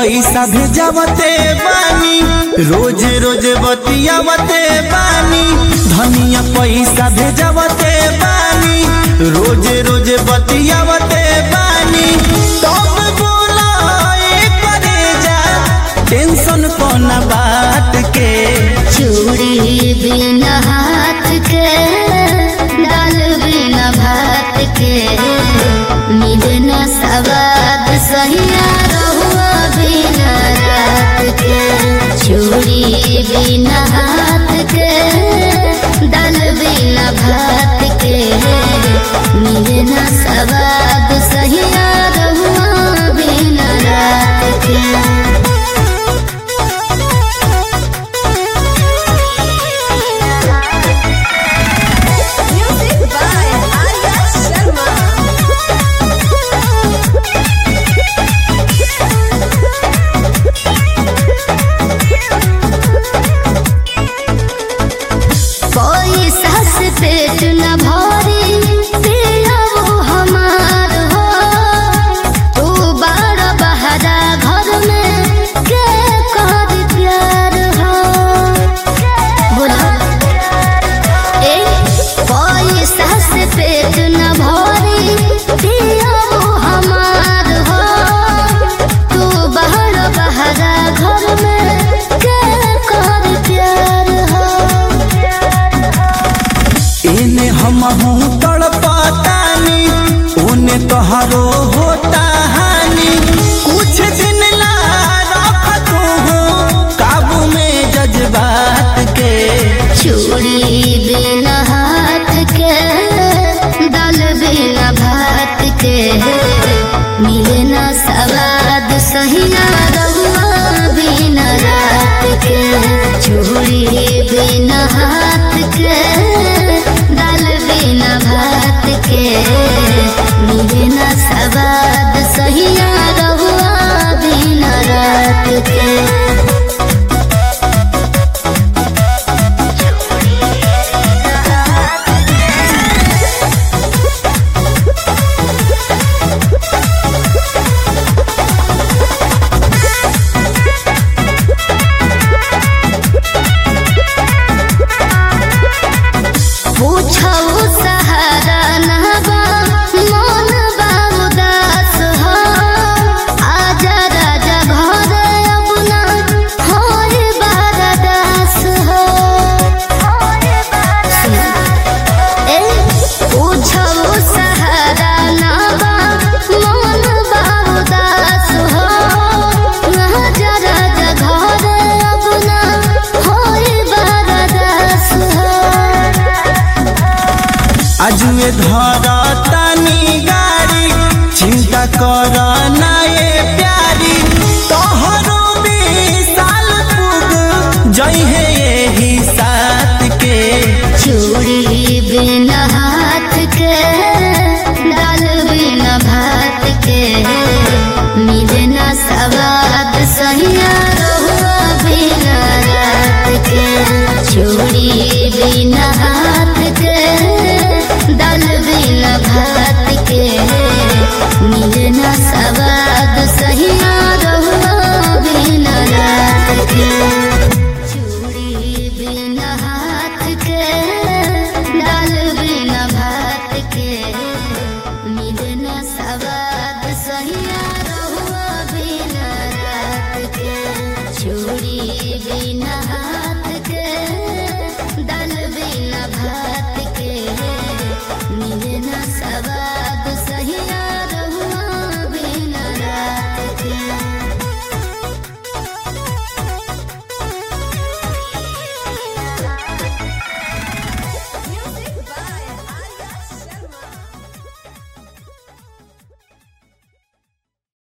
पैसा भेजावते बानी रोज रोज बतियावते बानी धनिया पैसा भेजावते बानी रोज रोज बतियावते बानी तब बोला करे जा टेंशन कोना बात के चूड़ी बिना हाथ के दाल बिना भात के मिलना सवाद सहिया रहुआ बिना रात के चूड़ी बिना हाथ के दाल बिना भात के मिलना सवाद सहिया रहुआ बिना रात के Music by Arya Sharma. कोई सास पेट न भरी पिया वो हमार हो तू बड़ बहरा घर में के कर प्यार हो बोला ए कोई सास पेट न भरी पिया वो हमार हो तू बड़ बहरा घर में के कर प्यार हो इने हम हूँ तड़पतानी उने तोहरो होता हानि कुछ दिन ला रख तू काबू में जज्बात के चूड़ी बिना हाथ के दाल बिना भात के मिलना सवाद सहिया रहुआ बिना रात के चूड़ी बिना हाथ के दाल बिना भात के मिलना सवाद सहिया रहुआ बिना रात के पूछौ सहारा नहबा मन बा उदास हो आजा राजा घर अपना होर बारदास हो ए पूछौ सहारा नहबा मन बा उदास हो आजा राजा घर अपना होर बारदास हो अजुए धरतानी गाड़ी चिंता कर ना ये प्यारी तोहरो भी साल पुग जई है